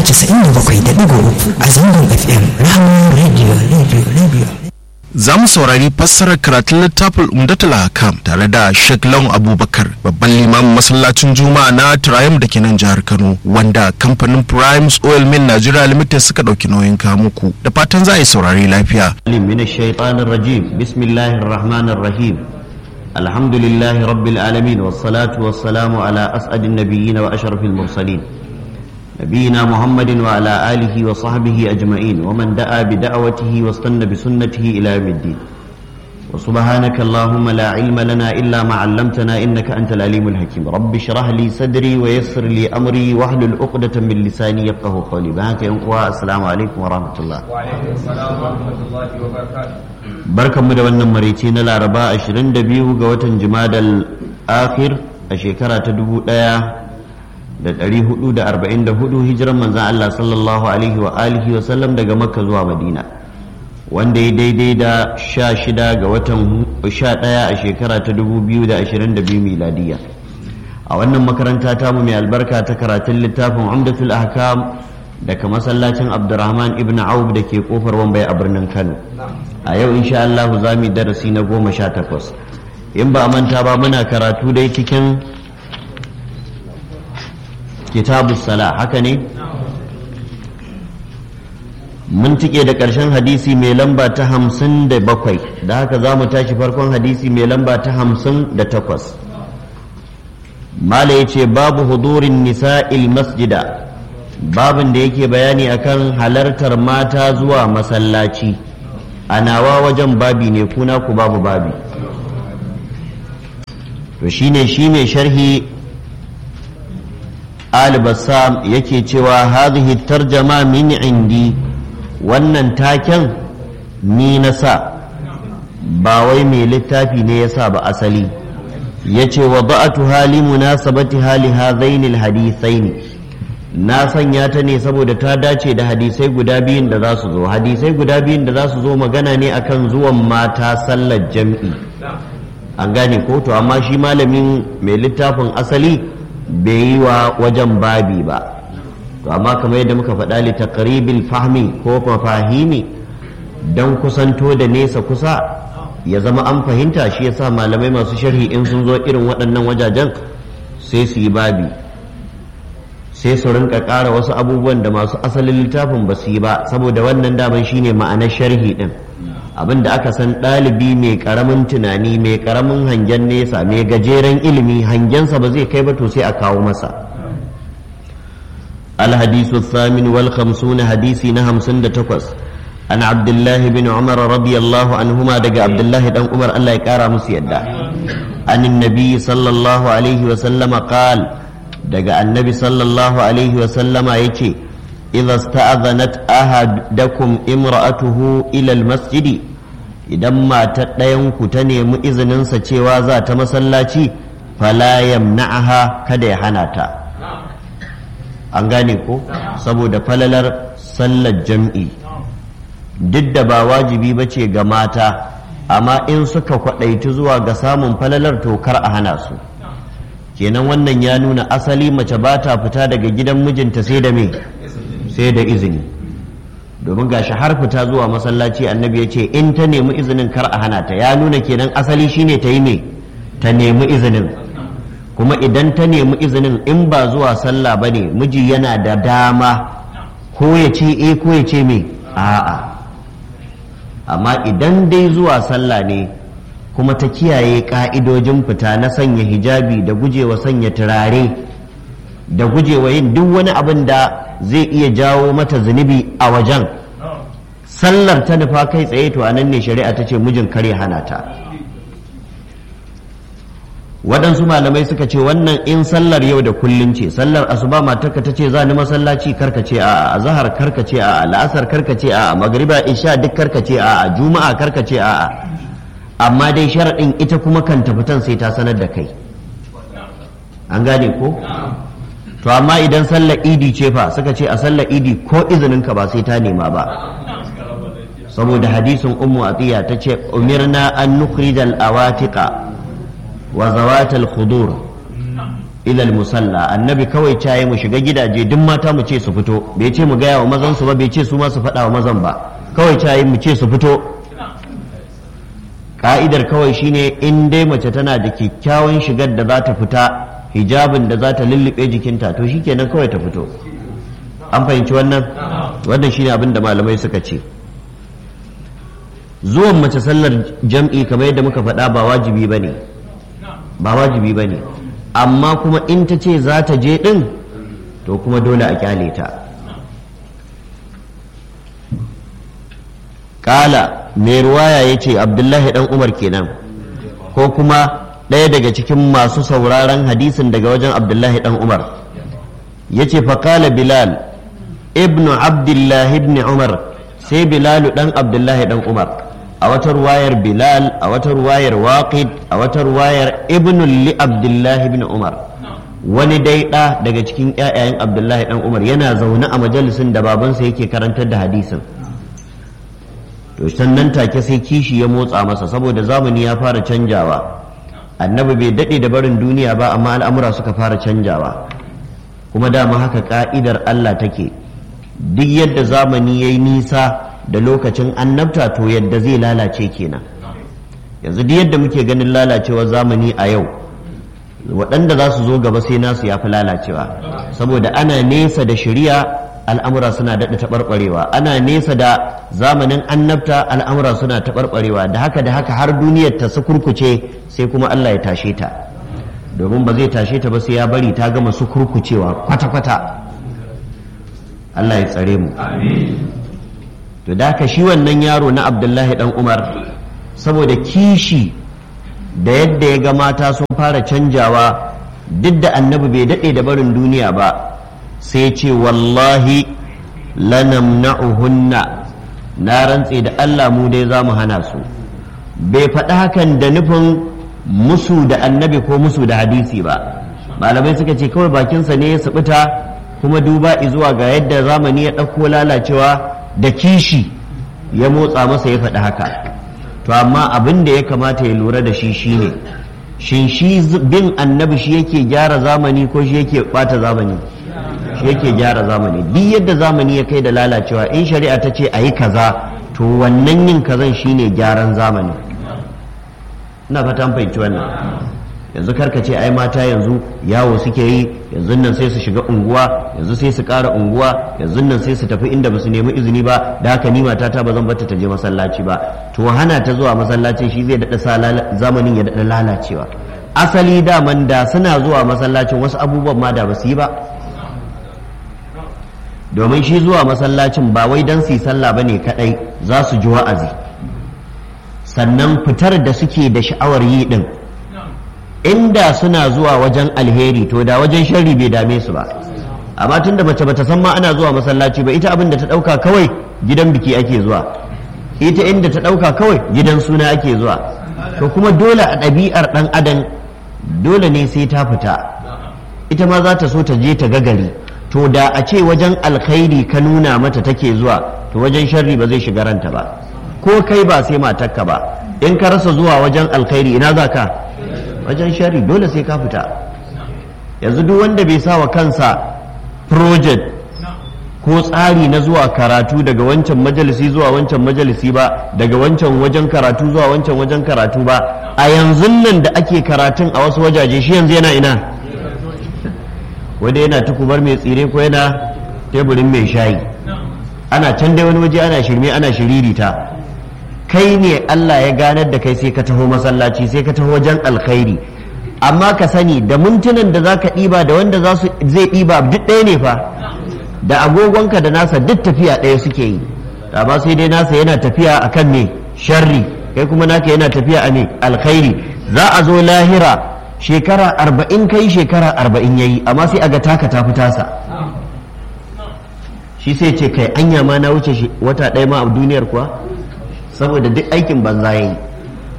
97.3 a zangon FM Rahman Radio Radio Radio. za mu saurari fassarar karatun littafin umdatul hakam tare da Sheikh Lawan Abubakar babban limamin masallacin Juma'a na Triumph da ke nan jihar Kano wanda kamfanin Primes Oil Mill Nigeria Limited suka dauki nauyin kamuku da fatan za a yi saurari lafiya من الشيطان الرجيم بسم الله الرحمن الرحيم الحمد لله رب العالمين والصلاة والسلام على أسعد النبيين وأشرف المرسلين نبينا محمد وعلى آله وصحبه أجمعين ومن دعا بدعوته واستنى بسنته إلى يوم الدين وسبحانك اللهم لا علم لنا إلا ما علمتنا إنك أنت العليم الحكيم رب اشرح لي صدري ويسر لي أمري واحلل عقدة من لساني يفقه قولي بهاك السلام عليكم ورحمة الله وعليكم السلام ورحمة الله وبركاته barkanmu da wannan maraice na laraba 22 ga watan jimadal akhir a shekara ta 1444 hijiran manzan Allah sallallahu alaihi wa alihi wa sallam daga makka zuwa madina wanda ya daidai da 16 ga watan 11 a shekara ta 2022 miladiya a wannan makaranta tamu mai albarka ta karatun littafin umdatul ahkam daga masallacin abdurrahman ibn auf da ke kofar wambai a birnin kano a yau insha Allah za mu yi darasi na goma sha takwas in ba a manta ba muna karatu dai cikin kitabu sala haka ne mun tike da ƙarshen hadisi mai lamba ta hamsin da bakwai da haka za mu tashi farkon hadisi mai lamba ta hamsin da takwas mala ya ce babu hudurin nisa'il masjida babin da yake bayani akan halartar mata zuwa masallaci a nawa wajen babi ne kuna ku babu babi to shine shi mai sharhi al-bassam yake cewa hadhihi tarjama min indi wannan taken ni na sa ba wai mai littafi ne ya sa ba asali yace wa ba'atu hali munasabati hali hadaini hadithaini na sanya ta ne saboda ta dace da hadisai guda biyun da za su zo hadisai guda biyun da za su zo magana ne akan zuwan mata sallar jam'i an gane ko to amma shi malamin mai littafin asali bai yi wa wajen babi ba to amma kamar yadda muka faɗa li taqribil fahmi ko mafahimi dan kusanto da nesa kusa ya zama an fahimta shi yasa malamai masu sharhi in sun zo irin waɗannan wajajen sai su yi babi sai su rinka ƙara wasu abubuwan da masu asalin littafin ba su yi ba saboda wannan daman shine ma'anar sharhi din abin da aka san ɗalibi mai ƙaramin tunani mai ƙaramin hangen nesa mai gajeren ilimi hangensa ba zai kai ba to sai a kawo masa الحديث الثامن والخمسون حديثي نهم سند تقص عن عبد الله بن عمر رضي الله عنهما دقى عبد الله بن عمر الله يكارى مسيدا عن النبي صلى الله عليه وسلم قال daga annabi sallallahu alaihi wasallama ya ce idza sta'adhanat ahadakum imra'atuhu ila almasjidi idan matar ɗayan ku ta nemi izininsa cewa za ta masallaci fala yamna'aha kada ya hana ta an gane ko saboda falalar sallar jam'i duk da ba wajibi ba ce ga mata amma in suka kwaɗaitu zuwa ga samun falalar to kar a hana su kenan wannan ya nuna asali mace ba ta fita daga gidan mijinta sai da me sai da izini domin gashi har fita zuwa masallaci annabi ya ce in ta nemi izinin kar a hana ta ya nuna kenan asali shine ta yi me ta nemi izinin kuma idan ta nemi izinin in ba zuwa sallah ba ne miji yana da dama ko ya ce e ko ya ce me a'a amma idan dai zuwa sallah ne kuma ta kiyaye ka'idojin fita na sanya hijabi da gujewa sanya turare da gujewa yin duk wani abin da zai iya jawo mata zunubi a wajen sallar ta nufa kai tsaye to anan ne shari'a ta ce mijin kare hana ta waɗansu malamai suka ce wannan in sallar yau da kullun ce sallar asuba matarka ta ce za ni masallaci karka ce a azhar karka ce a la'asar karka ce a magriba isha duk karka ce a juma'a karka ce a amma dai sharaɗin ita kuma kan tafitan sai ta sanar da kai an gane ko to amma idan sallar idi ce fa suka ce a sallar idi ko izinin ka ba sai ta nema ba saboda hadisin ummu atiya ta ce umirna an nukhrijal awatiqa wa zawatal khudur ilal musalla annabi kawai caye mu shiga gidaje duk mata mu ce su fito bai ce mu gaya wa mazan su ba bai ce su ma su faɗa wa mazan ba kawai caye mu ce su fito ka'idar kawai shine in dai mace tana da kyakkyawan shigar da za ta fita hijabin da za ta lullube jikinta to shikenan kawai ta fito an fahimci wannan wannan shine abin da malamai suka ce zuwan mace sallar jam'i kamar yadda muka faɗa ba wajibi ba ne ba wajibi ba ne amma kuma in ta ce za ta je ɗin to kuma dole a kyale ta ƙala mai ruwaya ya ce abdullahi ɗan umar kenan ko kuma ɗaya daga cikin masu sauraron hadisin daga wajen abdullahi ɗan umar ya ce faƙala bilal ibnu abdullahi ibn umar sai bilalu ɗan abdullahi ɗan umar a wata ruwayar bilal a wata ruwayar waqid a wata ruwayar ibn li abdullahi ibn umar wani dai ɗa daga cikin ƴaƴayen abdullahi ɗan umar yana zaune a majalisin da babansa yake karantar da hadisin to sannan take sai kishi ya motsa masa saboda zamani ya fara canjawa annabi bai daɗe da barin duniya ba amma al'amura suka fara canjawa kuma dama haka ka'idar Allah take duk yadda zamani ya yi nisa da lokacin annabta to yadda zai lalace kenan yanzu duk yadda muke ganin lalacewar zamani a yau waɗanda za su zo gaba sai nasu ya fi lalacewa saboda ana nesa da shari'a al'amura suna daɗa taɓarɓarewa ana nesa da zamanin annabta al'amura suna taɓarɓarewa da haka da haka har duniyar ta su kurkuce sai kuma Allah ya tashe ta domin ba zai tashe ta ba sai ya bari ta gama su kurkucewa kwata-kwata Allah ya tsare mu to da haka shi wannan yaro na abdullahi dan umar saboda kishi da yadda ya ga mata sun fara canjawa duk da annabi bai daɗe da barin duniya ba sai ce wallahi lanamna'uhunna na rantse da Allah mu dai za mu hana su bai faɗi hakan da nufin musu da annabi ko musu da hadisi ba malamai suka ce kawai bakinsa ne ya subuta kuma duba zuwa ga yadda zamani ya ɗauko lalacewa da kishi ya motsa masa ya faɗi haka to amma abin da ya kamata ya lura da shi shine shin shi bin annabi shi yake gyara zamani ko shi yake ɓata zamani shi yake gyara zamani duk yadda zamani ya kai da lalacewa in shari'a ta ce a yi kaza to wannan yin kazan shine gyaran zamani ina fata an fahimci wannan yanzu karka ce ai mata yanzu yawo suke yi yanzu nan sai su shiga unguwa yanzu sai su ƙara unguwa yanzu nan sai su tafi inda ba su nemi izini ba da haka ni matata ba zan bata ta je masallaci ba to hana ta zuwa masallacin shi zai daɗa sa zamanin ya daɗa lalacewa asali daman da suna zuwa masallacin wasu abubuwan ma da ba su yi ba domin shi zuwa masallacin ba wai don su yi sallah ba ne kaɗai za su ji wa'azi sannan fitar da suke da sha'awar yi ɗin inda suna zuwa wajen alheri to da wajen sharri bai dame su ba amma tunda mace bata san ma ana zuwa masallaci ba ita abin da ta ɗauka kawai gidan biki ake zuwa ita inda ta ɗauka kawai gidan suna ake zuwa to kuma dole a ɗabi'ar ɗan adam dole ne sai ta fita ita ma za ta so ta je ta ga gari to da a ce wajen alkhairi ka nuna mata take zuwa to wajen sharri ba zai shiga ranta ba ko kai ba sai matarka ba in ka rasa zuwa wajen alkhairi ina za ka wajen sharri dole sai ka fita yanzu duk wanda bai sa wa kansa project ko tsari na zuwa karatu daga wancan majalisi zuwa wancan majalisi ba daga wancan wajen karatu zuwa wancan wajen karatu ba a yanzu nan da ake karatun a wasu wajaje shi yanzu yana ina wanda yana tukubar mai tsire ko yana teburin mai shayi ana can dai wani waje ana shirme ana shiririta kai ne Allah ya ganar da kai sai ka taho masallaci sai ka taho wajen alkhairi amma ka sani da mintunan da zaka ɗiba da wanda za su zai ɗiba duk ɗaya ne fa da agogonka da nasa duk tafiya ɗaya suke yi amma sai dai nasa yana tafiya akan me sharri kai kuma naka yana tafiya a me alkhairi za a zo lahira shekara arba'in kai shekara arba'in yayi amma sai a ga taka ta fi tasa shi sai ce kai anya ma na wuce wata ɗaya ma a duniyar kuwa saboda duk aikin banza ya yi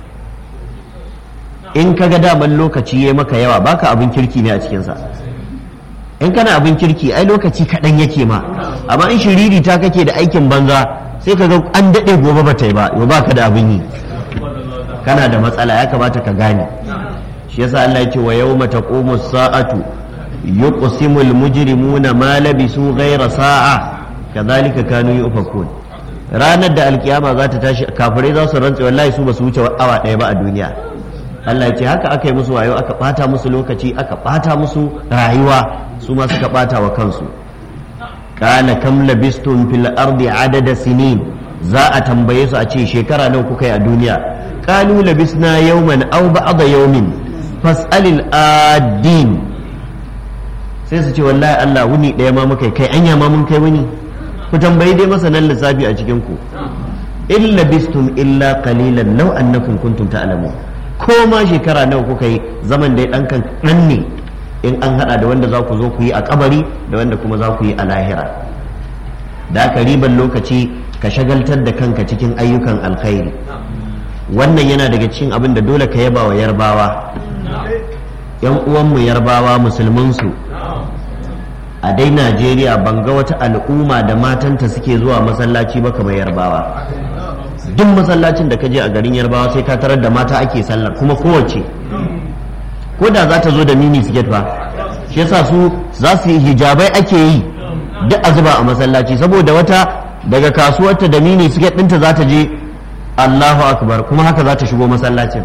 in ka ga daman lokaci ya maka yawa baka abin kirki ne a cikinsa in kana abin kirki ai lokaci kaɗan yake ma amma in shiriri ta kake da aikin banza sai ka ga an daɗe gobe ba ta yi ba yau baka da abin yi kana da matsala ya kamata ka gane shi yasa Allah ya ce wa yawma taqumu sa'atu yuqsimul mujrimuna ma labisu ghayra sa'a kadhalika kanu yufakun ranar da alkiyama za ta tashi kafirai za su rantse wallahi su ba su wuce awa ɗaya ba a duniya Allah ya ce haka aka yi musu wayo aka ɓata musu lokaci aka ɓata musu rayuwa su ma suka ɓata wa kansu kana kam labistum fil ardi adada sinin za a tambaye su a ce shekara nawa kuka yi a duniya qalu labisna yawman aw ba'da yawmin fas'alil adin sai su ce wallahi Allah wuni ɗaya ma muka kai anya ma mun kai wuni ku tambayi dai masanan lissafi a cikin ku in labistum illa qalilan law annakum kuntum ta'lamun ko ma shekara nawa kuka yi zaman dai dan kan ne in an hada da wanda za ku zo ku yi a kabari da wanda kuma za ku yi a lahira da aka riban lokaci ka shagaltar da kanka cikin ayyukan alkhairi wannan yana daga cikin abin da dole ka yaba wa yarbawa yan uwanmu yarbawa musulmansu a dai najeriya ban ga wata al'umma da matanta suke zuwa masallaci ba kamar yarbawa duk masallacin da ka je a garin yarbawa sai ka tarar da mata ake sallar kuma kowace ko da za ta zo da mini siket ba shi yasa su za su yi hijabai ake yi duk a zuba a masallaci saboda wata daga kasuwarta da mini siket ɗinta za ta je allahu akbar kuma haka za ta shigo masallacin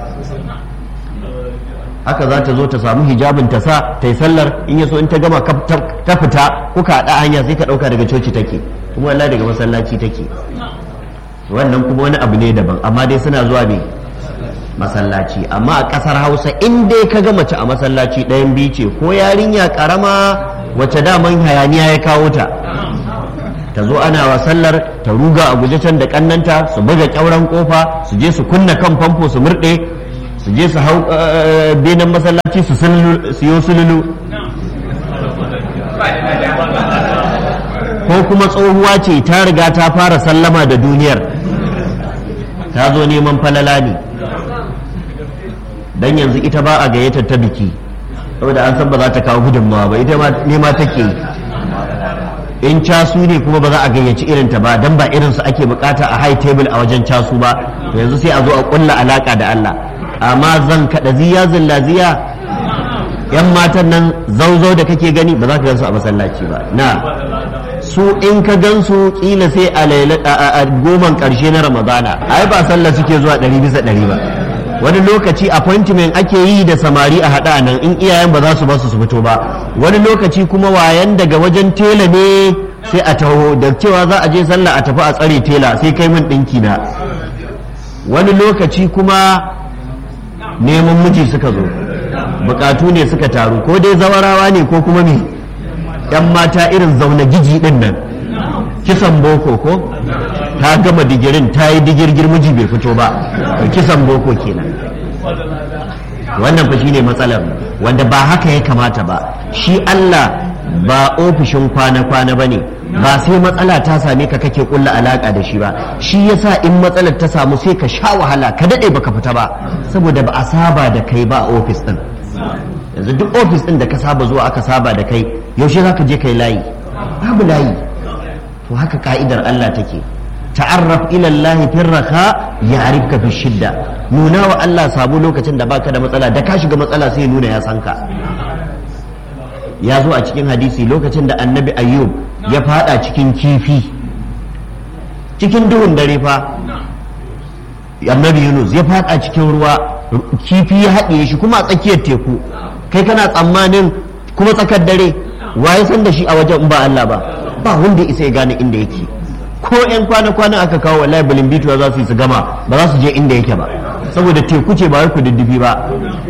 haka za ta zo ta samu hijabin ta sa ta yi sallar in ya so in ta gama ta fita kuka haɗa hanya sai ka ɗauka daga coci take kuma wallahi daga masallaci take wannan kuma wani abu ne daban amma dai suna zuwa ne masallaci amma a ƙasar hausa in dai ka ga mace a masallaci ɗayan biyu ce ko yarinya ƙarama wacce daman hayaniya ya kawo ta ta zo ana wa sallar ta ruga a guje can da ƙannanta su buga ƙyauren ƙofa su je su kunna kan famfo su murɗe su je su hau benin masallaci su siyo sululu ko kuma tsohuwa ce ta riga ta fara sallama da duniyar ta zo neman falala ne dan yanzu ita ba a gayyatar ta biki saboda an san ba za ta kawo gudunmawa ba ita nema take yi in casu ne kuma ba za a gayyaci irinta ba dan ba irinsu ake bukata a high table a wajen casu ba to yanzu sai a zo a kulla alaka da Allah amma zan kada ziya zillaziya yan matan nan zauzau da kake gani ba za ka gansu a masallaci ba na su in ka gansu kila sai a goman karshe na ramadana ai ba sallah suke zuwa ɗari bisa ɗari ba wani lokaci appointment ake yi da samari a haɗa nan in iyayen ba za su basu su fito ba wani lokaci kuma wayan daga wajen tela ne sai a taho da cewa za a je sallah a tafi a tsare tela sai kai min ɗinki na wani lokaci kuma neman miji suka zo bukatu ne suka taru ko dai zawarawa ne ko kuma me yan mata irin zaune giji din nan kisan boko ko ta gama digirin ta yi digirgir miji bai fito ba kisan boko kenan wannan fa shine matsalar wanda ba haka ya kamata ba shi Allah ba ofishin kwana-kwana ba ne ba sai matsala ta same ka kake kulla alaka da shi ba shi yasa in matsalar ta samu sai ka sha wahala ka daɗe baka fita ba saboda ba a saba da kai ba a ofis ɗin yanzu duk ofis ɗin da ka saba zuwa aka saba da kai yaushe za ka je kai layi babu layi to haka ka'idar Allah take ta'arraf ila Allah fi raka ya'rifka fi shidda nuna wa Allah sabo lokacin da baka da matsala da ka shiga matsala sai nuna ya san ka ya zo a cikin hadisi lokacin da annabi ayyub ya fada cikin kifi cikin duhun dare fa annabi yunus ya fada cikin ruwa kifi ya haɗiye shi kuma a tsakiyar teku kai kana tsammanin kuma tsakar dare waye san da shi a wajen ba Allah ba ba wanda isa ya gane inda yake ko yan kwana-kwana aka kawo wallahi bituwa za su yi su gama ba za su je inda yake ba saboda teku ce ba wai kududdufi ba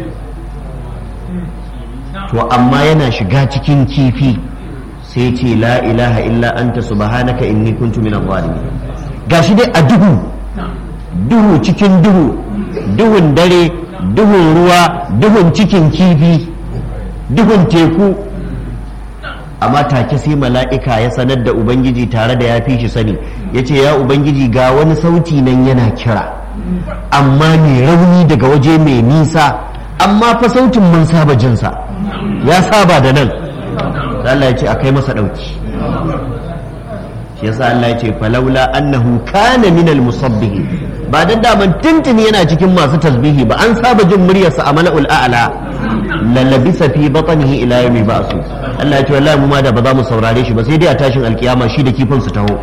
to amma yana shiga cikin kifi sai ce la ilaha illa anta subhanaka inni kuntu min zalimin gashi dai a duhu duhu cikin duhu duhun dare duhun ruwa duhun cikin kifi duhun teku amma take sai mala'ika ya sanar da ubangiji tare da ya fi shi sani ya ce ya ubangiji ga wani sauti nan yana kira amma mai rauni daga waje mai nisa amma fa sautin mun saba jinsa ya saba da nan Allah ya ce a kai masa ɗauki shi yasa Allah ya ce falaula annahu kana minal musabbihi ba dan daman tuntuni yana cikin masu tasbihi ba an saba jin muryarsa a mala'ul a'la lalabisa fi batnihi ila yawmi ba'su Allah ya ce wallahi mu ma da ba za mu saurare shi ba sai dai a tashin alkiyama shi da kifin su taho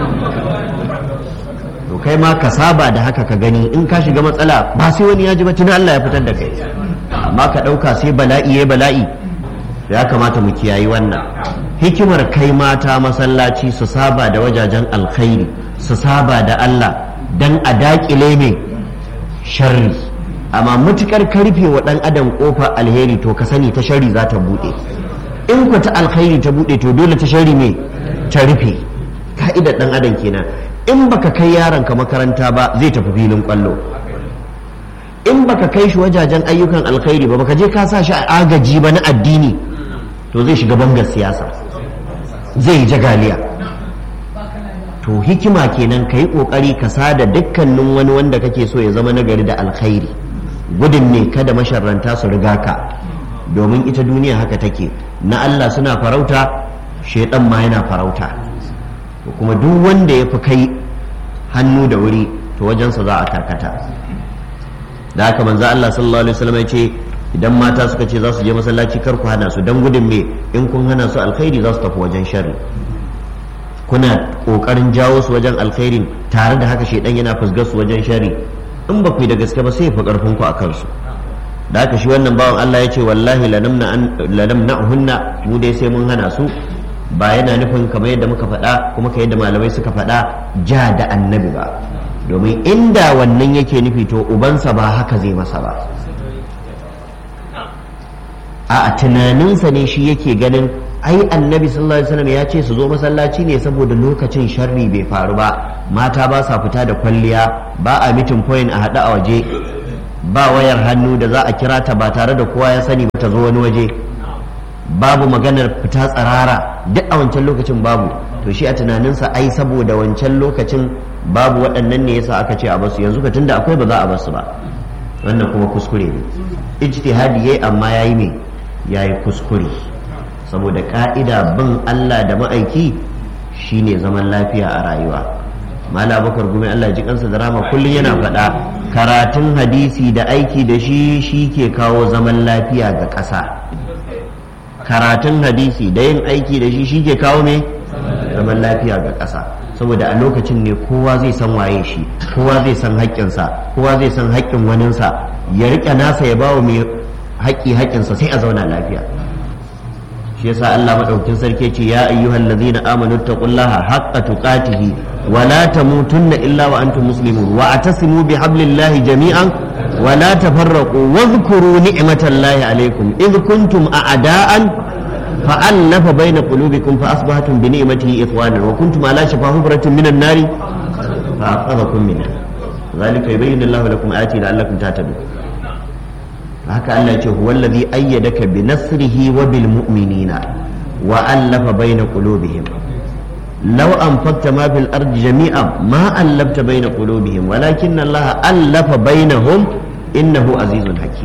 to kai ma ka saba da haka ka gani in ka shiga matsala ba sai wani ya ji ba tuni Allah ya fitar da kai amma ka ɗauka sai bala'i ya bala'i ya kamata mu kiyayi wannan hikimar kai mata masallaci su saba da wajajen alkhairi su saba da Allah dan a daƙile mai sharri amma matukar karfe wa ɗan adam ƙofar alheri to ka sani ta sharri za ta buɗe in ku ta alkhairi ta buɗe to dole ta sharri mai ta rufe ka'idar ɗan adam kenan in baka kai yaron ka makaranta ba zai tafi filin kwallo in baka kai shi wajajen ayyukan alkhairi ba baka je ka sa shi a agaji ba na addini to zai shiga bangar siyasa zai yi jagaliya to hikima kenan ka yi ƙoƙari ka sada dukkanin wani wanda kake so ya zama nagari da alkhairi gudun ne kada masharranta su riga ka domin ita duniya haka take na Allah suna farauta shaidan ma yana farauta to kuma duk wanda ya fi kai hannu da wuri to wajensa za a karkata da haka manzo Allah sallallahu alaihi wasallam ya ce idan mata suka ce za su je masallaci kar ku hana su dan gudun me in kun hana su alkhairi za su tafi wajen sharri kuna kokarin jawo su wajen alkhairin tare da haka shedan yana fusgar su wajen sharri in ba ku yi da gaske ba sai ya fi karfin ku akan su da haka shi wannan bawan Allah ya ce wallahi lanamna'hunna mu dai sai mun hana su ba yana nufin kamar yadda muka faɗa kuma ka yadda malamai suka faɗa ja da annabi ba domin inda wannan yake nufi to ubansa ba haka zai masa ba a tunaninsa ne shi yake ganin ai annabi sallallahu alaihi wasallam ya ce su zo masallaci ne saboda lokacin sharri bai faru ba mata ba sa fita da kwalliya ba a mitin point a haɗu a waje ba wayar hannu da za a kira ta ba tare da kowa ya sani ba ta zo wani waje babu maganar fita tsarara duk a wancan lokacin babu to shi a tunaninsa ai saboda wancan lokacin babu waɗannan ne yasa aka ce a basu yanzu ka tunda akwai ba za a basu ba wannan kuma kuskure ne ijtihadi yayi amma yayi me yayi kuskure saboda ka'ida bin Allah da ma'aiki shine zaman lafiya a rayuwa mala bakar gumi Allah ji kansa da rama kullum yana faɗa karatun hadisi da aiki da shi shi ke kawo zaman lafiya ga ƙasa karatun hadisi da yin aiki da shi shi ke kawo me zaman lafiya ga ƙasa saboda a lokacin ne kowa zai san waye shi kowa zai san haƙƙinsa kowa zai san haƙƙin waninsa ya riƙe nasa ya bawa mai haƙƙi haƙƙinsa sai a zauna lafiya shi yasa Allah madaukakin sarki ce ya ayyuhal ladzina amanu taqullaha haqqa tuqatihi wa la tamutunna illa wa antum muslimun wa atasimu bihablillahi jami'an wa la tafarraqu wadhkuru ni'matallahi alaykum id kuntum a'da'an فألف بين قلوبكم فأصبحتم بنعمته إخوانا وكنتم على شفا حفرة من النار فأنقذكم منها ذلك يبين الله لكم آياته لعلكم تهتدون haka Allah ce huwa allazi ayyadaka bi nasrihi wa bil mu'minina wa allafa baina qulubihim law anfaqta ma fil ardi jami'an ma allafta baina qulubihim walakin Allah allafa bainahum innahu azizun hakim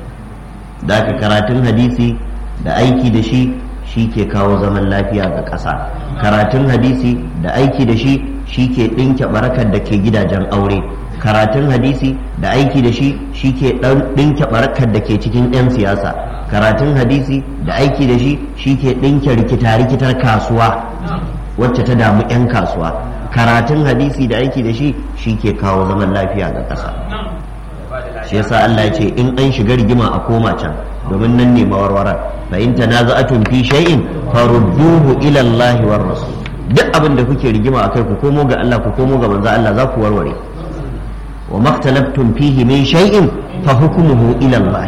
da ka karatun hadisi da aiki da shi shi ke kawo zaman lafiya ga ƙasa karatun hadisi da aiki da shi shi ke ɗinke barakar da ke gidajen aure karatun hadisi da aiki da shi shi ke ɗinke barakar da ke cikin 'yan siyasa karatun hadisi da aiki da shi shi ke ɗinke rikita-rikitar kasuwa wacce ta damu 'yan kasuwa karatun hadisi da aiki da shi shi ke kawo zaman lafiya ga ƙasa shi yasa Allah ya ce in an shiga rigima a koma can domin nan ne mawarwarar fa in tanaza'atun fi shay'in farudduhu ila Allah war rasul duk abin da kuke rigima akai ku komo ga Allah ku komo ga manzo Allah za ku warware wa maktalaftum fihi min shay'in fa hukmuhu ila Allah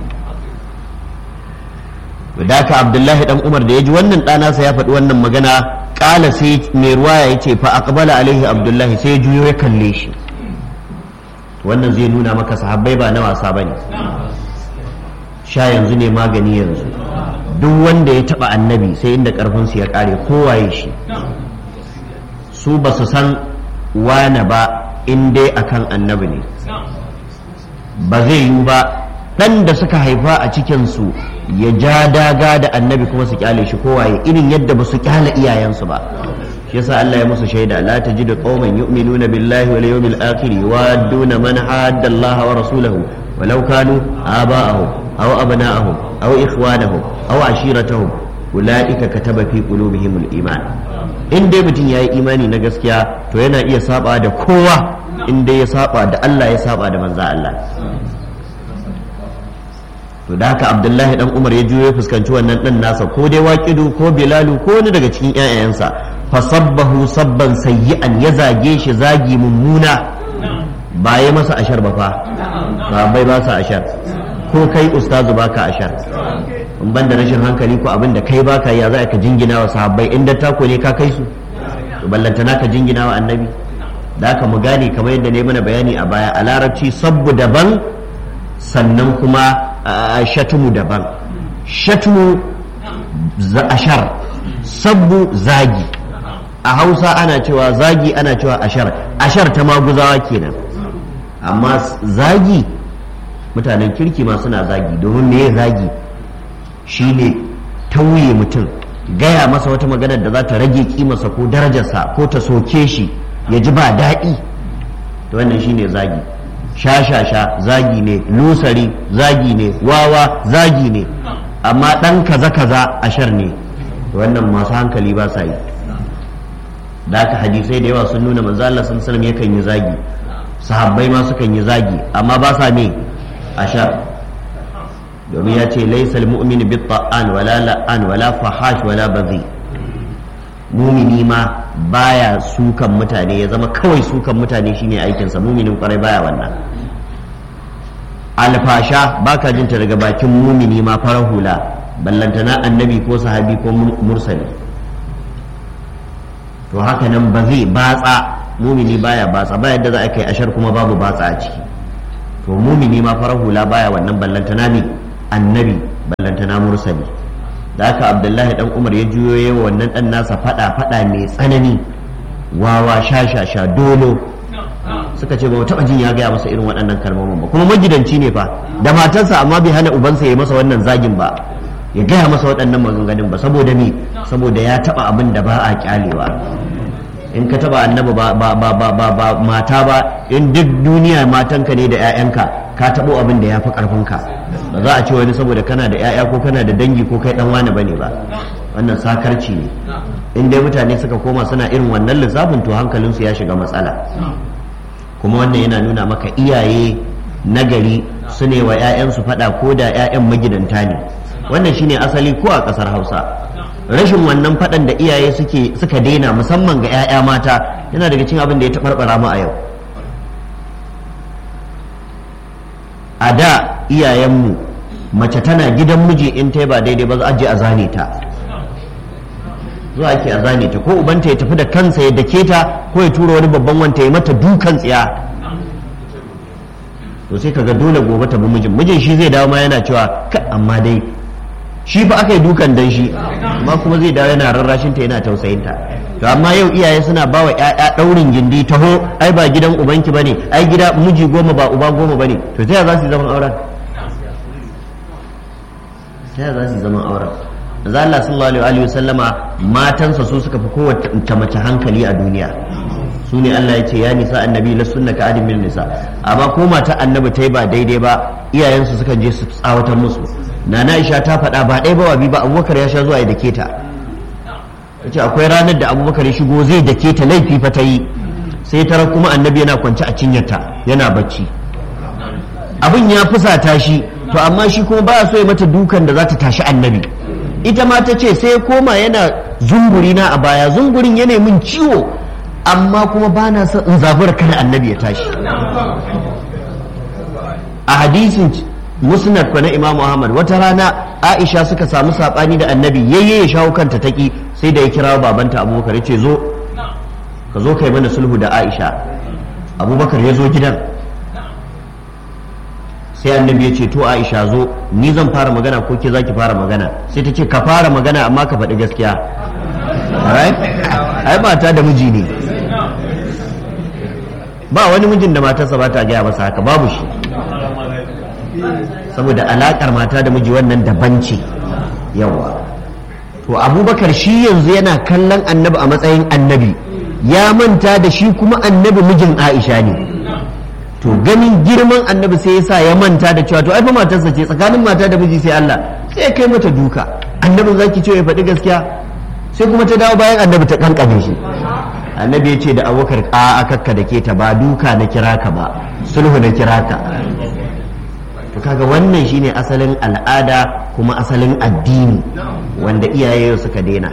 da ka Abdullahi dan Umar da ya ji wannan ɗana sa ya faɗi wannan magana ƙala sai mai ruwaya ya ce fa aqbala alaihi Abdullahi sai ya juyo ya kalle shi wannan zai nuna maka sahabbai ba na wasa bane sha yanzu ne magani yanzu duk wanda ya taba annabi sai inda karfinsu ya kare kowaye shi su ba su san wane ba in dai akan annabi ne ba zai yiwu ba ɗan da suka haifa a cikinsu ya ja daga da annabi kuma su kyale shi kowaye irin yadda ba su kyale iyayensu ba shi shi yasa Allah ya musu shaida la tajidu qauman yu'minuna billahi wal yawmil akhir yuwadduna man hadda Allah wa rasulahu walau kanu aba'ahum aw abna'ahum aw ikhwanahum aw ashiratahum ulaika kataba fi qulubihim al iman in dai mutum yayi imani na gaskiya to yana iya saba da kowa in dai ya saba da Allah ya saba da manzo Allah to da haka abdullahi dan umar ya juyo ya fuskanci wannan dan nasa ko dai waqidu ko bilalu ko wani daga cikin ƴaƴayensa fa sabbahu sabban sayyi'an ya zage shi zagi mummuna ba ya masa ashar ba fa ba bai ba sa ashar ko kai ustazu baka ashar in ban da rashin hankali ko abin da kai baka ya za ka jingina wa sahabbai inda tako ne ka kai su to ballantana ka jingina wa annabi da haka mu gane kamar yadda ne mana bayani a baya a larabci sabbu daban sannan kuma shatumu daban shatumu ashar sabbu zagi a hausa ana cewa zagi ana cewa ashar ashar ta maguzawa kenan amma zagi mutanen kirki ma suna zagi domin me zagi shine tauye mutum gaya masa wata maganar da za ta rage kimarsa ko darajarsa ko ta soke shi ya ji ba daɗi to wannan shine zagi sha-sha-sha zagi ne lusari zagi ne wawa zagi ne amma ɗan kaza-kaza ashar ne wannan masu hankali ba sa yi da haka hadisai da yawa sun nuna manzo Allah sallallahu yakan yi zagi sahabbai ma sukan yi zagi amma ba sa me ashar domin ya ce laysal mu'min bi ta'an wala la'an wala fahash wala bazi mumini ma baya sukan mutane ya zama kawai sukan mutane shine aikinsa muminin kwarai baya wannan alfasha baka jinta daga bakin mumini ma farar hula ballantana annabi ko sahabi ko mursali to haka nan ba zai batsa mumini baya batsa ba yadda za a kai ashar kuma babu batsa a ciki to mumini ma farar hula baya wannan ballantana ne annabi ballantana mursali da haka abdullahi dan umar ya juyo yawa wannan dan nasa fada fada mai tsanani wawa sha-sha-sha dolo suka ce ba mu taba jin ya gaya masa irin waɗannan kalmomin ba kuma magidanci ne fa da matarsa amma bai hana ubansa ya masa wannan zagin ba ya gaya masa waɗannan maganganun ba saboda me saboda ya taba abin da ba a kyalewa in ka taba annabi ba ba ba ba ba, ba mata ba in duk duniya matanka ne da 'ya'yanka ka tabo abin da ya fi karfinka ba za a ce wani saboda kana da 'ya'ya ko kana da dangi ko kai dan wani bane ba wannan sakarci ne in dai mutane suka koma suna irin wannan lissafin to hankalinsu ya shiga matsala kuma wannan yana nuna maka iyaye nagari su ne wa 'ya'yansu faɗa ko da 'ya'yan magidanta ne wannan shine asali ko a ƙasar hausa rashin wannan faɗan da iyaye suke suka daina musamman ga 'ya'ya mata yana daga cikin abin da ya taɓarɓara mu a yau a da iyayenmu mace tana gidan miji in ta ba daidai ba za a je a zane ta zuwa ake a zane ta ko ubanta ya tafi da kansa ya dake ta ko ya tura wani babban wanta ya mata dukan tsiya to sai kaga dole gobe ta bi mijin mijin shi zai dawo ma yana cewa ka amma dai shi fa aka yi dukan dan shi amma kuma zai dawo yana rarrashin ta yana tausayin ta to amma yau iyaye suna ba wa ƴaƴa daurin gindi taho ai ba gidan ubanki bane ai gida miji goma ba uba goma bane to ta za su yi zaman auren ta za su yi zaman auren manzo Allah sallallahu alaihi wa sallama matansa su suka fi kowace mace hankali a duniya su ne Allah ya ce ya nisa annabi la sunna ka adin min nisa amma ko mata annabi ta yi ba daidai ba iyayensu sukan je su tsawatar musu nana Aisha ta faɗa ba ɗaya ba wa bi ba Abubakar ya sha zuwa ya dake ta yace akwai ranar da Abubakar ya shigo zai dake ta laifi fa ta yi sai tara kuma annabi yana kwance a cinyarta yana bacci abin ya fusata shi to amma shi kuma baya so ya mata dukan da za ta tashi annabi ita ma ta ce sai koma yana zunguri na a baya zungurin yana min ciwo amma kuma ba na son in zabura kada annabi ya tashi a hadisin musnad na imamu ahmad wata rana aisha suka samu sabani da annabi yayye ya shawo kanta taki sai da ya kira babanta abubakar ya ce zo ka zo kai mana sulhu da aisha abubakar ya zo gidan sai annabi ya ce to aisha zo ni zan fara magana ko ke zaki fara magana sai ta ce ka fara magana amma ka faɗi gaskiya ai mata da miji ne ba wani mijin da matarsa ba ta gaya masa haka babu shi saboda alakar mata da miji wannan daban ce yawa to abubakar shi yanzu yana kallon annabi a matsayin annabi ya manta da shi kuma annabi mijin aisha ne to ganin girman annabi sai yasa ya manta da cewa to ai fa matarsa ce tsakanin mata da miji sai Allah sai ya kai mata duka annabin zaki ce ya faɗi gaskiya sai kuma ta dawo bayan annabi ta kankame shi annabi ya ce da abubakar a kakka da ke ta ba duka na kira ka ba sulhu na kira ka to kaga wannan shine asalin al'ada kuma asalin addini wanda iyaye suka daina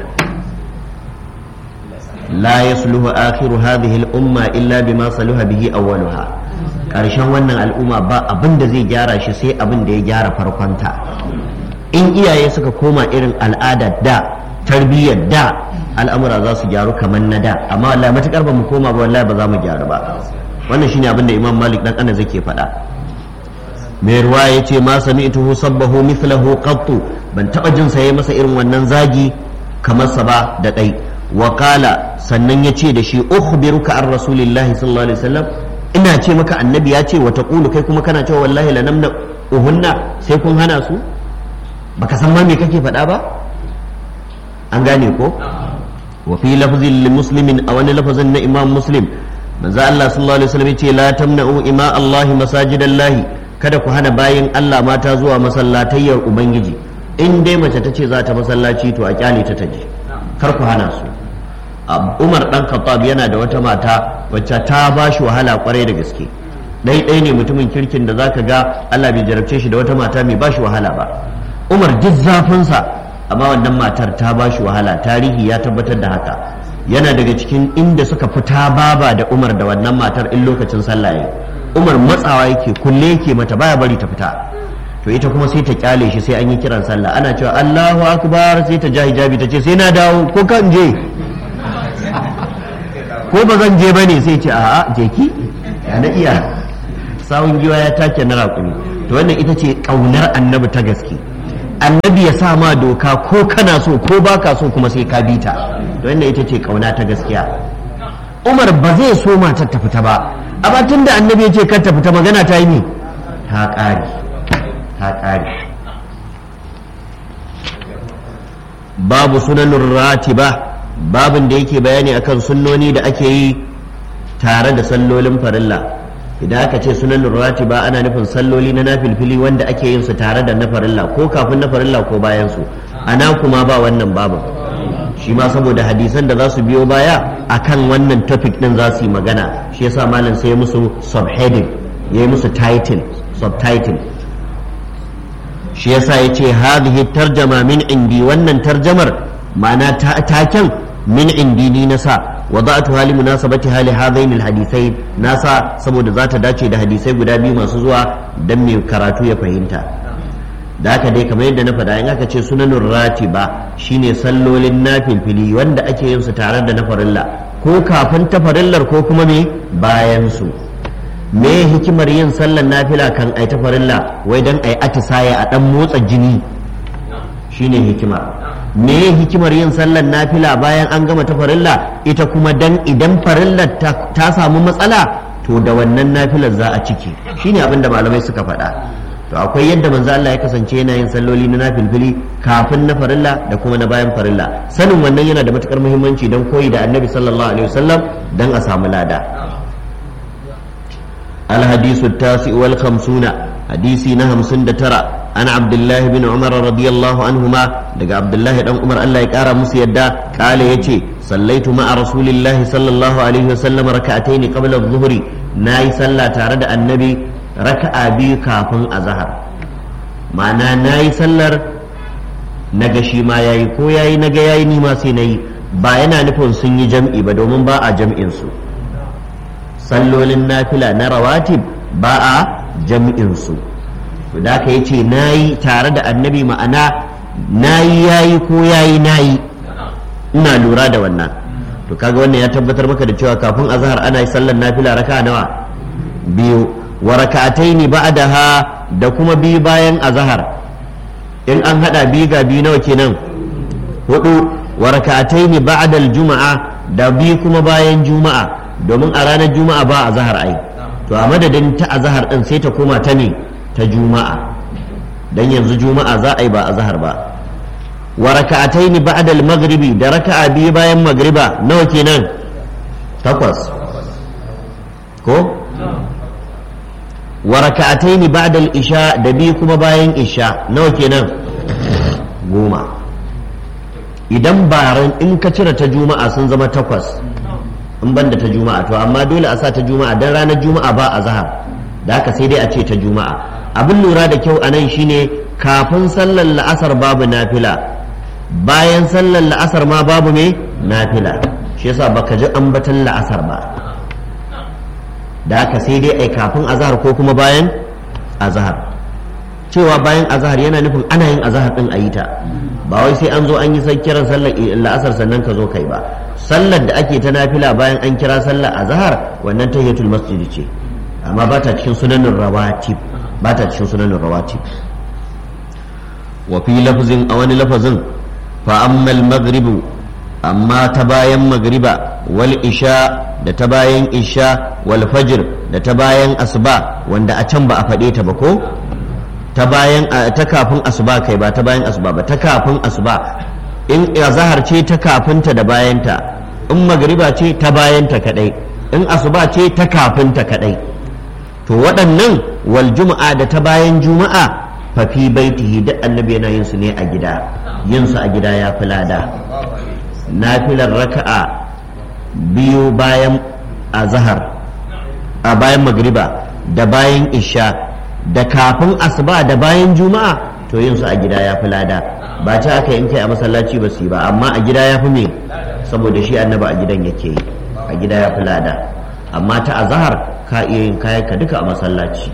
la yasluhu akhiru hadhihi al-umma illa bima saluha bihi awwaluha karshen wannan al'umma ba abin da zai gyara shi sai abin da ya gyara farkonta in iyaye suka koma irin al'ada da tarbiyyar da al'amura za su gyaru kamar na da amma wallahi matukar ba mu koma ba wallahi ba za mu gyaru ba wannan shine abin da imam malik dan anas yake faɗa mai ruwa ya ce ma sami'tuhu sabbahu mithlahu qattu ban taba jin sa yayi masa irin wannan zagi kamar sa ba da dai wa qala sannan ya ce da shi ukhbiruka an rasulillahi sallallahu alaihi wasallam ina ce maka annabi ya ce wa taqulu kai kuma kana cewa wallahi lanamna uhunna sai kun hana su baka san ma me kake faɗa ba an gane ko wa fi lafzin li muslimin a wani lafazin na imam muslim manzo Allah sallallahu alaihi wasallam yace la tamna'u ima Allah masajidallahi kada ku hana bayin Allah mata zuwa masallatayyar ubangiji in dai mace ta ce za ta masallaci to a kyale ta taje kar ku hana su Umar dan Khattab yana da wata mata wacce ta ba shi wahala kwarai da gaske dai dai ne mutumin kirkin da zaka ga Allah bai jarabce shi da wata mata mai ba shi wahala ba Umar duk zafinsa amma wannan matar ta ba shi wahala tarihi ya tabbatar da haka yana daga cikin inda suka fita baba da umar da wannan matar in lokacin sallah ya umar matsawa yake kulle yake mata baya bari ta fita to ita kuma sai ta kyale shi sai an yi kiran sallah ana cewa Allahu akbar sai ta ja hijabi ta ce sai na dawo ko kan je ko ba zan je bane sai ce a'a je ki ya na iya sawun giwa ya take na raƙumi to wannan ita ce ƙaunar annabi ta gaske annabi ya sa ma doka ko kana so ko baka so kuma sai ka bi ta wannan ita ce kauna ta gaskiya umar ba zai so matar ta fita ba amma tun da annabi ya ce kar ta fita magana ta yi ne ta ƙare ta ƙare babu sunanin ratiba babin da yake bayani akan sunnoni da ake yi tare da sallolin farilla idan aka ce sunan ratiba ana nufin salloli na nafilfili wanda ake yin su tare da na farilla ko kafin na farilla ko bayan su ana kuma ba wannan babu shi ma saboda hadisan da za su biyo baya akan wannan topic din za su yi magana shi yasa malam sai ya musu subheading ya yi musu title subtitle shi yasa ya ce hadhihi tarjama min indi wannan tarjamar ma'ana taken min indi ni na sa وضعتها لمناسبتها لهذين الحديثين ناسا saboda za ta dace da hadisai guda biyu masu zuwa dan mai karatu ya fahimta da haka dai kamar yadda na faɗa in aka ce sunanun ratiba shine sallolin nafilfili wanda ake yin su tare da na farilla ko kafin ta farillar ko kuma me bayan su me hikimar yin sallar nafila kan ai ta farilla wai dan ai atisaye a dan motsa jini shine hikima me hikimar yin sallar nafila bayan an gama ta farilla ita kuma dan idan farillar ta samu matsala to da wannan nafilar za a ciki shine abin da malamai suka faɗa to akwai yadda manzo Allah ya kasance yana yin salloli na nafilfili kafin na farilla da kuma na bayan farilla sanin wannan yana da matukar muhimmanci don koyi da annabi sallallahu alaihi wasallam dan a samu lada الحديث التاسع والخمسون حديثي نهم سند ترى أنا عبد الله بن عمر رضي الله عنهما دقى عبد الله بن عمر الله يكارى مسيدا قال يتي صليت مع رسول الله صلى الله عليه وسلم ركعتين قبل الظهر ناي صلى تارد النبي ركع بي كافن أزهر معنى ناي صلى نغشي ما ياي كو ياي نغا ياي نيما سيناي ba yana nufin sun yi jam'i ba domin ba a jam'in su sallolin nafila na rawatib ba a jam'insu to da ka yace nayi tare da annabi ma'ana nayi yayi ko yayi nayi ina lura da wannan to kaga wannan ya tabbatar maka da cewa kafin azhar ana yi sallar nafila raka nawa biyu wa raka'ataini ba'daha da kuma biyu bayan azhar in an hada biyu ga biyu nawa kenan hudu wa raka'ataini ba'da al-juma'a da biyu kuma bayan juma'a domin a ranar juma'a ba a zahar ai to a madadin ta a zahar din sai ta koma ta ne ta juma'a dan yanzu juma'a za a yi ba a zahar ba wa raka'ataini ba'da al-maghribi da raka'a biyu bayan magriba nawa kenan takwas ko wa raka'ataini ba'da al-isha da biyu kuma bayan isha nawa kenan goma idan baran in ka cire ta juma'a sun zama takwas in banda ta juma'a to amma dole a sa ta juma'a dan ranar juma'a ba a zahar da haka sai dai a ce ta juma'a abin lura da kyau a nan shine kafin sallar la'asar babu nafila bayan sallar la'asar ma babu me nafila shi yasa baka ji ambatan la'asar ba da haka sai dai ai kafin azahar ko kuma bayan azahar cewa bayan azahar yana nufin ana yin azahar din a yi ta ba wai sai an zo an yi sai kiran sallar la'asar sannan ka zo kai ba sallar da ake ta nafila bayan an kira sallar azahar wannan tahiyatul masjid ce amma ba ta cikin sunanin rawatib ba ta cikin sunanin rawatib wa fi lafzin a wani lafazin fa ammal maghribu amma ta bayan magriba wal isha da ta bayan isha wal fajr da ta bayan asuba wanda a can ba a faɗe ta ba ko ta bayan ta kafin asuba kai ba ta bayan asuba ba ta kafin asuba in azhar ce ta kafinta da bayanta in magriba ce ta bayanta kadai in asuba ce ta kafinta kadai to waɗannan wal juma'a da ta bayan juma'a fa fi baitihi duk annabi yana yin su ne a gida yin su a gida ya fi lada nafilar raka'a biyu bayan azhar a bayan magriba da bayan isha da kafin asuba da bayan juma'a to yin su a gida ya fi lada ba ta aka in kai a masallaci ba su yi ba amma a gida ya fi me saboda shi annabi a gidan yake yi a gida ya fi lada amma ta azhar ka iya yin kayan ka duka a masallaci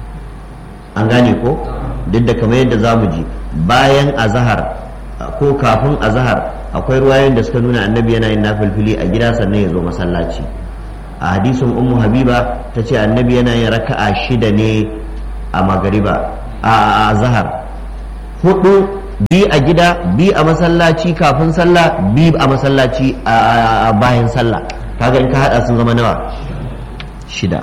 an gane ko duk da kamar yadda za mu ji bayan azhar ko kafin azhar akwai ruwayoyin da suka nuna annabi yana yin nafilfili a gida sannan ya zo masallaci a hadisin ummu habiba ta ce annabi yana yin raka'a shida ne a magariba a azhar hudu bi a gida bi a masallaci kafin sallah bi a masallaci a bayan sallah kaga in ka hada sun zama nawa shida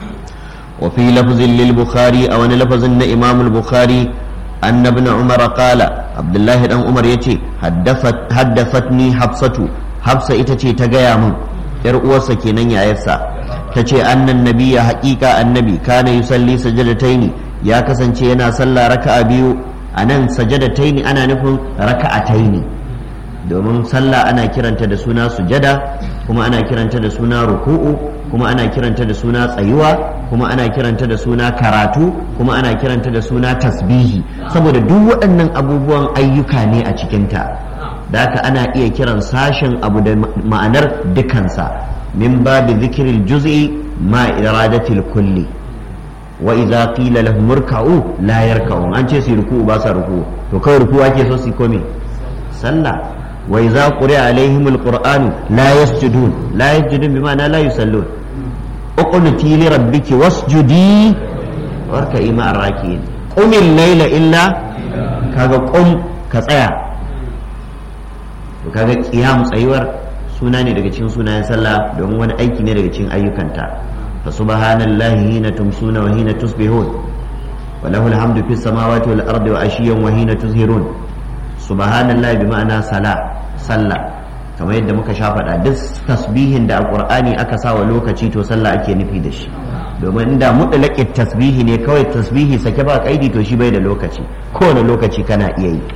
وفي لفظ للبخاري أو أن لفظ إمام البخاري أن ابن عمر قال عبد الله بن عمر يتي حدثت حدثتني حفصة حفصة إتتي تجايا من يرؤوس كينن يا يسا تتي أن النبي حقيقة النبي كان يصلي سجدتين يا كسنتي أنا صلى ركعة بيو أنا سجدتين أنا نفهم ركعتين domin sallah ana kiranta da suna sujada kuma ana kiranta da suna ruku'u kuma ana kiranta da suna tsayuwa kuma ana kiranta da suna karatu kuma ana kiranta da suna tasbihi saboda duk waɗannan abubuwan ayyuka ne a cikinta da haka ana iya kiran sashen abu da ma'anar dukansa min babi zikirin juz'i ma iradatil kulli wa idza qila lahum irka'u la yarka'un an ce su ruku'u ba sa ruku'u to kawai ruku'u ake so su komi sallah وإذا قرئ عليهم القرآن لا يسجدون لا يسجدون بمعنى لا يصلون اقنتي لربك واسجدي واركعي مع الراكعين قم الليل إلا كذا قم كصيا kaga qiyam tsayuwar suna ne daga cikin sunayen sallah domin wani aiki ne daga cikin ayyukanta fa subhanallahi hina tumsuna wa hina tusbihun wa lahu alhamdu fis samawati wal ardi wa ashiyan wa hina tuzhirun subhanallah bi ma'ana sala sallah kamar yadda muka sha faɗa duk tasbihin da a qur'ani aka sa wa lokaci to sallah ake nufi da shi domin inda mutlaqit tasbihi ne kawai tasbihi sake ba kaidi to shi bai da lokaci kowane lokaci kana iya yi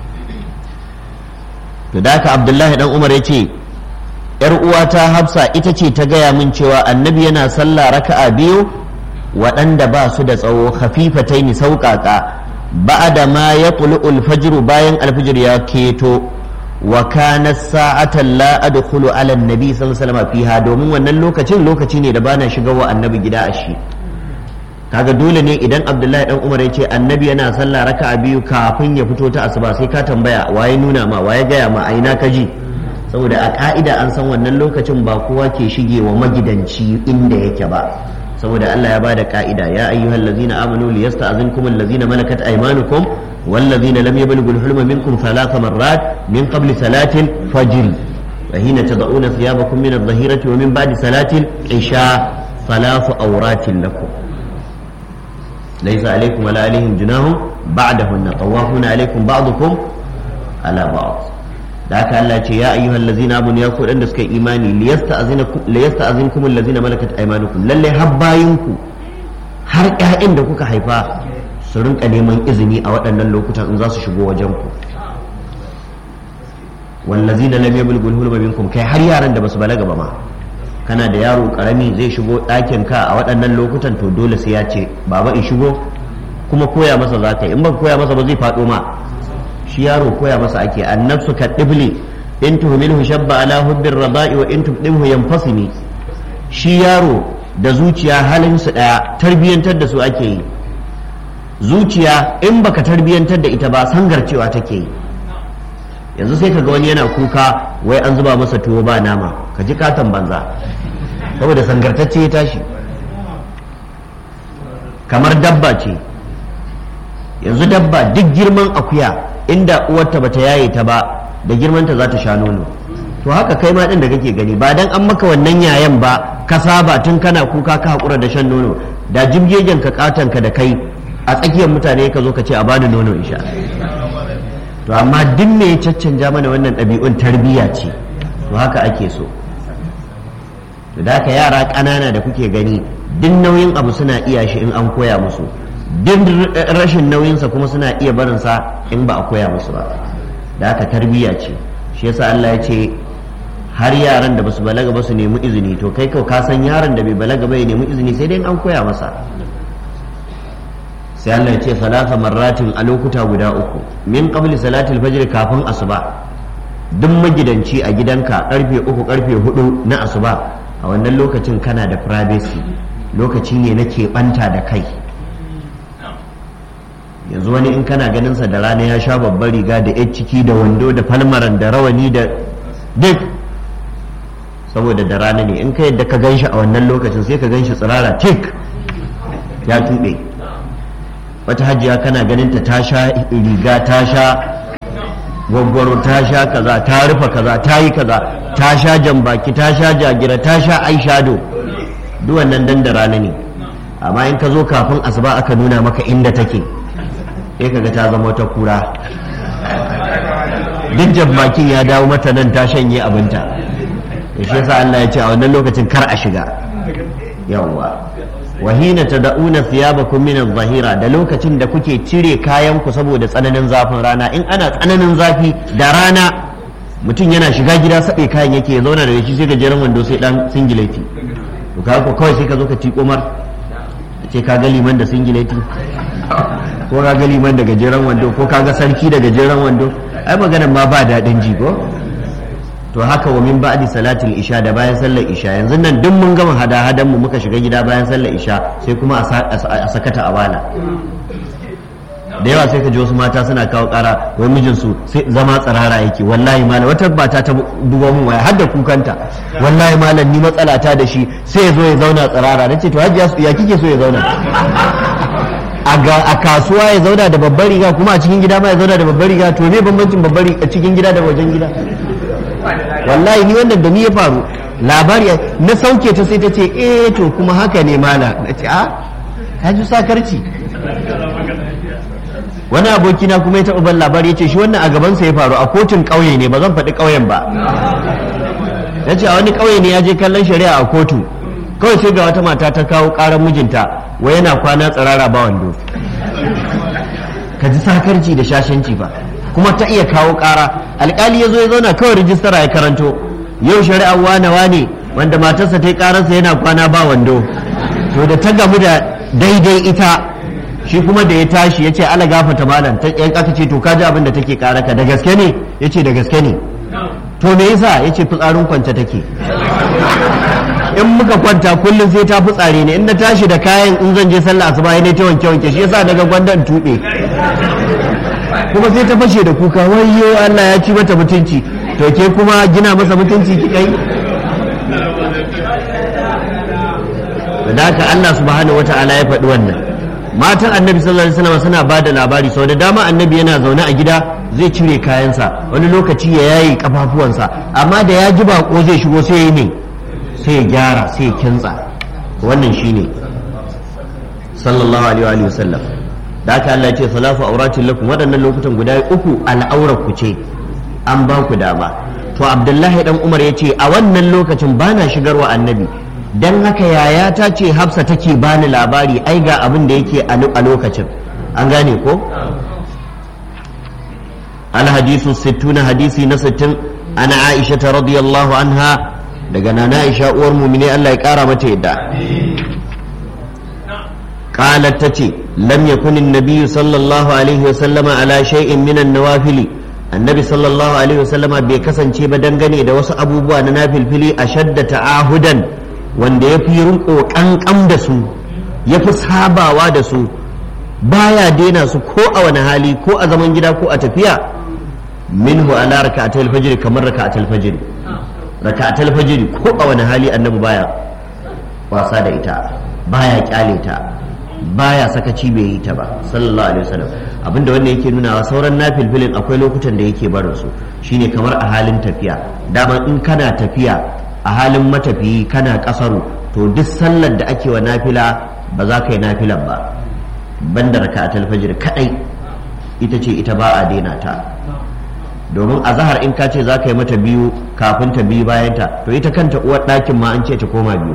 to da haka abdullahi dan umar ya ce yar uwata hafsa ita ce ta gaya min cewa annabi yana sallah raka'a biyu waɗanda ba su da tsawo khafifataini sauƙaƙa ba'da ma ya al-fajr bayan alfijir ya keto wa kana sa'atan la adkhulu ala annabi sallallahu alaihi wasallam fiha domin wannan lokacin lokaci ne da bana shiga wa annabi gida a shi kaga dole ne idan abdullahi dan umar ya ce annabi yana sallah raka'a biyu kafin ya fito ta asuba sai ka tambaya waye nuna ma waye gaya ma a ina ka ji saboda a ka'ida an san wannan lokacin ba kowa ke shige wa magidanci inda yake ba saboda Allah ya bada ka'ida ya ayyuhal ladzina amanu liyasta'zinkum allazina malakat aymanukum والذين لم يبلغوا الحلم منكم ثلاث مرات من قبل صلاة الفجر وحين تضعون ثيابكم من الظهيرة ومن بعد صلاة العشاء ثلاث أورات لكم ليس عليكم ولا عليهم جناح بعدهن طوافون عليكم بعضكم ala ba'd da haka Allah ce ya ayyuhal ladzina amanu ya ku da suka yi imani liyasta'zinakum liyasta'zinkum allazina malakat aymanukum lalle habbayinku har ƴaƴan da kuka haifa su rinka neman izini a waɗannan lokutan in za su shigo wajen ku wallazina lam yablughu hulma minkum kai har yaran da basu balaga ba ma kana da yaro karami zai shigo ɗakin ka a waɗannan lokutan to dole sai ya ce baba in shigo kuma koya masa za ka yi in ba koya masa ba zai faɗo ma shi yaro koya masa ake annafsu ka ɗibli in tuhmilhu shabba ala hubbir rada'i wa in tubdimhu yanfasimi shi yaro da zuciya halin su ɗaya tarbiyyantar da su ake yi zuciya in baka tarbiyyantar da ita ba sangarcewa take yi yanzu sai ka ga wani yana kuka wai an zuba masa tuwo ba nama ka ji katon banza saboda sangartacce ya tashi kamar dabba ce yanzu dabba duk girman akuya inda uwarta bata yaye ta ba da girmanta za ta sha nono to haka kai ma din da kake gani ba dan an maka wannan yayan ba ka saba tun kana kuka ka hakura da shan nono da jibgegen ka katon ka da kai a tsakiyar mutane ka zo ka ce a bani nono in sha to amma duk me ya caccanja mana wannan ɗabi'un tarbiyya ce to haka ake so to da haka yara ƙanana da kuke gani duk nauyin abu suna iya shi in an koya musu duk rashin nauyinsa kuma suna iya barinsa in ba a koya musu ba da haka tarbiyya ce shi yasa Allah ya ce har yaran da basu balaga ba su nemi izini to kai kau ka san yaran da bai balaga ba ya nemi izini sai dai an koya masa sai Allah ya ce salasa marratin a lokuta guda uku min qabli salatil fajr kafin asuba duk magidanci a gidanka karfe uku karfe hudu na asuba a wannan lokacin kana da privacy lokaci ne na keɓanta da kai yanzu wani in kana ganinsa da rana ya sha babbar riga da yan ciki da wando da falmaran da rawani da duk saboda da rana ne in ka yadda ka gan shi a wannan lokacin sai ka gan shi tsirara tik ya tuɓe wata hajiya kana ganin ta ta sha riga ta sha gwaggwaro ta sha kaza ta rufa kaza ta yi kaza ta sha jambaki ta sha jagira ta sha aishado duk wannan dan da rana ne amma in ka zo kafin asuba aka nuna maka inda take sai kaga ta zama wata kura duk jambakin ya dawo mata nan ta shanye abinta da shi yasa Allah ya ce a wannan lokacin kar a shiga yawwa wahina tad'una thiyabakum min adh-dhahira da lokacin da kuke cire kayan ku saboda tsananin zafin rana in ana tsananin zafi da rana mutum yana shiga gida sabe kayan yake ya zauna da shi sai gajeren wando sai dan singileti to ka ko kawai sai ka zo ka ci komar ce ka ga liman da singileti ko ka ga liman da gajeren wando ko ka ga sarki da gajeren wando ai maganar ma ba daɗin ji ko to haka wa min ba'di salatul isha da bayan sallar isha yanzu nan duk mun gama hada hadan mu muka shiga gida bayan sallar isha sai kuma a sakata a bala da yawa sai ka ji wasu mata suna kawo kara wai mijinsu sai zama tsirara yake wallahi malam wata mata ta duba mun waya har da kukanta wallahi malam ni matsala ta da shi sai ya zo ya zauna tsirara nace to hajiya ya kike so ya zauna a kasuwa ya zauna da babbar riga kuma a cikin gida ma ya zauna da babbar riga to me bambancin babbar riga cikin gida da wajen gida wallahi ni wannan da ni ya faru labari na sauke ta sai ta ce eh to kuma haka ne mala na ce a ka ji sakarci wani abokina kuma ya taɓa ban labari ya ce shi wannan a gabansa ya faru a kotun ƙauye ne ba zan faɗi ƙauyen ba ya ce a wani ƙauye ne ya je kallon shari'a a kotu kawai sai ga wata mata ta kawo ƙarar mijinta wai yana kwana tsirara ba wando ka ji sakarci da shashanci ba kuma ta iya kawo ƙara alƙali ya zo ya zauna kawai rijistara ya karanto yau shari'ar wane wane wanda matarsa ta yi ƙararsa yana kwana ba wando to da ta gamu da daidai ita shi kuma da ya tashi ya ce ala gafata malam ta yan aka ce to ka ji abin da take ƙaraka da gaske ne ya ce da gaske ne to me yasa ya ce fitsarin kwance take in muka kwanta kullum sai ta fitsare ne in na tashi da kayan in zan je sallah asuba ne ta wanke wanke shi yasa daga gwandan tuɓe kuma sai ta fashe da kuka wayyo Allah ya ci mata mutunci to ke kuma gina masa mutunci kika yi da haka Allah subhanahu wata'ala ya faɗi wannan matan annabi sallallahu alaihi wasallam suna ba da labari sau da dama annabi yana zaune a gida zai cire kayansa wani lokaci ya yayi kafafuwansa amma da ya ji bako zai shigo sai ya ne sai ya gyara sai ya kintsa wannan shine sallallahu alaihi wa sallam da haka Allah ya ce salafu auratin lakum waɗannan lokutan guda uku al'aurar ku ce an ba ku dama to Abdullahi dan Umar ya ce a wannan lokacin bana shigarwa annabi dan haka yaya ta ce Hafsa take bani labari ai ga abin da yake a lokacin an gane ko الحديث الستون حديثي نستن أنا عائشة رضي الله عنها دقنا عائشة أور مؤمنين الله يكارا متى يدع قالت تتي لم يكن النبي صلى الله عليه وسلم على شيء من النوافل النبي صلى الله عليه وسلم بكسن شيء بدنغني da wasu abubuwa na nafilfili ashadda ta'ahudan wanda ya fi rinko kankan da su ya fi sabawa da su baya daina su ko a wani hali ko a zaman gida ko a tafiya minhu ala raka'atul fajr kamar raka'atul fajr raka'atul fajr ko a wani hali annabi baya wasa da ita baya kyale ta baya sakaci bai yi ta ba sallallahu alaihi wasallam abinda wannan yake nuna sauran nafilfilin akwai lokutan da yake barin su shine kamar a halin tafiya dama in kana tafiya a halin matafiyi kana kasaru to duk sallar da ake wa nafila ba za ka yi nafilan ba banda raka'atul fajr kadai ita ce ita ba a daina ta domin a zahar in ka ce za ka yi mata biyu kafin ta biyu bayan ta to ita kanta uwar ɗakin ma an ce ta koma biyu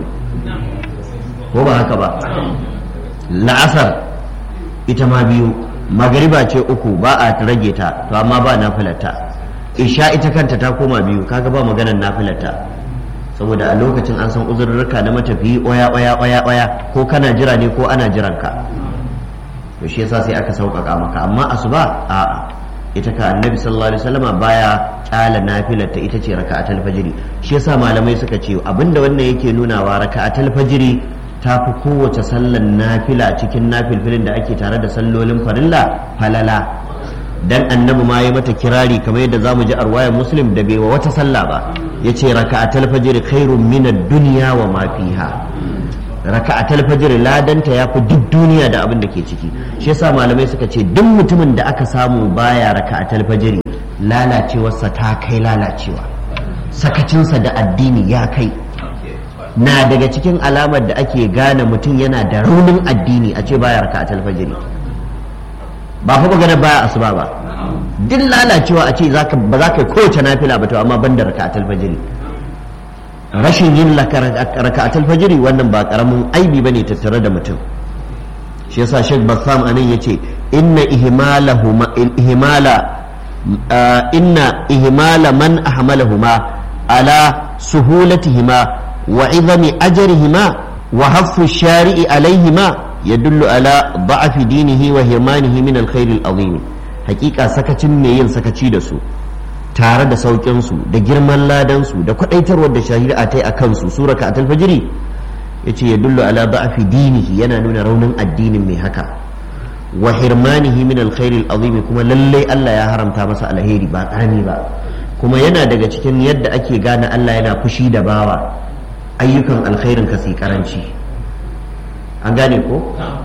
ko ba haka ba la'asar ita ma biyu magariba ce uku ba a rage ta to amma ba nafilarta isha ita kanta ta koma biyu kaga ba maganar nafilarta saboda a lokacin an san uzurrurka na matafiyi oya oya oya oya ko kana jira ne ko ana jiran ka to shi yasa sai aka sauƙaƙa maka amma asuba a'a ita ka annabi sallallahu alaihi wasallama baya kyala nafilar ta ita ce raka'atul fajiri shi yasa malamai suka ce abinda wannan yake nunawa raka'atul fajiri ta fi kowace sallan nafila cikin nafilfilin da ake tare da sallolin farilla falala dan annabi ma ya mata kirari kamar yadda zamu ji arwayar muslim da bai wa wata sallah ba yace raka'atul fajiri khairun min ad-dunya wa ma fiha raka'atul fajr ladanta ya fi duk duniya da abin da ke ciki shi yasa malamai suka ce duk mutumin da aka samu baya raka'atul fajr lalacewarsa ta kai lalacewa sakacinsa da addini ya kai na daga cikin alamar da ake gane mutum yana da raunin addini a ce baya raka'atul fajr ba fa magana baya asuba ba duk lalacewa a ce ba za ka yi kowace nafila ba to amma ban da raka'atul fajr rashin yin raka'atul fajiri wannan ba karamin aibi bane tattare da mutum shi yasa Sheikh Bassam anan yace inna ihmalahuma ihmala inna ihmala man ahmalahuma ala suhulatihima wa idami ajrihima wa haffu shari'i alaihima yadullu ala da'afi dinihi wa hirmanihi min alkhair alazim hakika sakacin me yin sakaci da su tare da sauƙinsu da girman ladansu da kwaɗaitarwar da shari'a ta yi a kansu sura ka alfajiri ya ce ya dullu ala ba'afi dinihi yana nuna raunin addinin mai haka wa hirmanihi min alkhairi azimi kuma lallai Allah ya haramta masa alheri ba karami ba kuma yana daga cikin yadda ake gane Allah yana fushi da bawa ayyukan alkhairin ka sai karanci an gane ko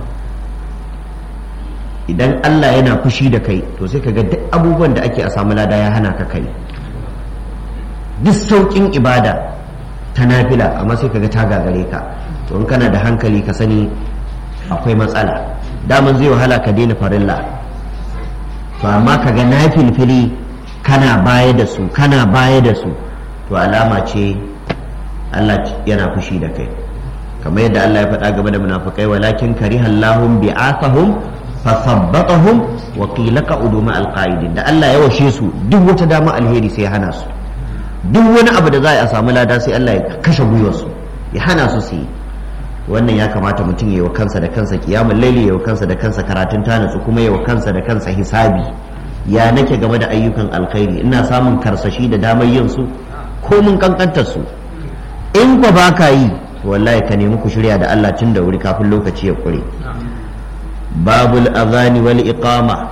idan Allah yana fushi da kai to sai ka ga duk abubuwan da ake a samu lada ya hana ka kai duk sauƙin ibada ta nafila amma sai ka ga ta gagare ka to in kana da hankali ka sani akwai matsala daman zai wahala ka daina farilla to amma ka ga nafilfili kana baya da su kana baya da su to alama ce Allah yana fushi da kai kamar yadda Allah ya faɗa game da munafukai walakin karihallahum bi'athahum fasabbatahum wa qila qa'udu ma alqa'idin da Allah ya washe su duk wata dama alheri sai ya hana su duk wani abu da za a samu lada sai Allah ya kashe gwiwar su ya hana su su yi wannan ya kamata mutum ya wa kansa da kansa kiyamul laili ya wa kansa da kansa karatun tanatsu kuma ya wa kansa da kansa hisabi ya nake game da ayyukan alkhairi ina samun karsashi da damar yin su ko mun kankantar su in ba ba ka yi wallahi ka nemi ku shirya da Allah tun da wuri kafin lokaci ya kure babul azani wal iqama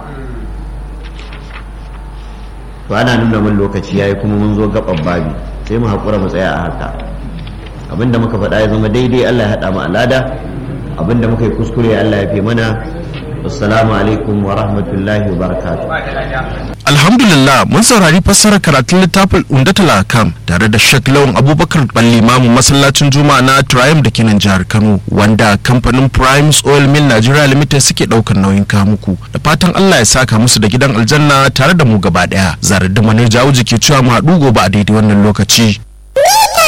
to ana nuna mun lokaci yayi kuma mun zo gaban babi sai mu hakura mu tsaya a haka abinda muka faɗa ya zama daidai Allah ya haɗa mu alada abinda muka yi kuskure Allah ya fi mana assalamu alaikum wa rahmatullahi wa barakatuh alhamdulillah mun saurari fassarar karatun littafin undatul akam tare da shek lawan abubakar balli mamu masallacin juma'a na triumph da kenan jihar kano wanda kamfanin primes oil mill nigeria limited suke daukar nauyin kamuku da fatan allah ya saka musu da gidan aljanna tare da mu gaba daya zarar da manar jawo ke cewa mu haɗu gobe a daidai wannan lokaci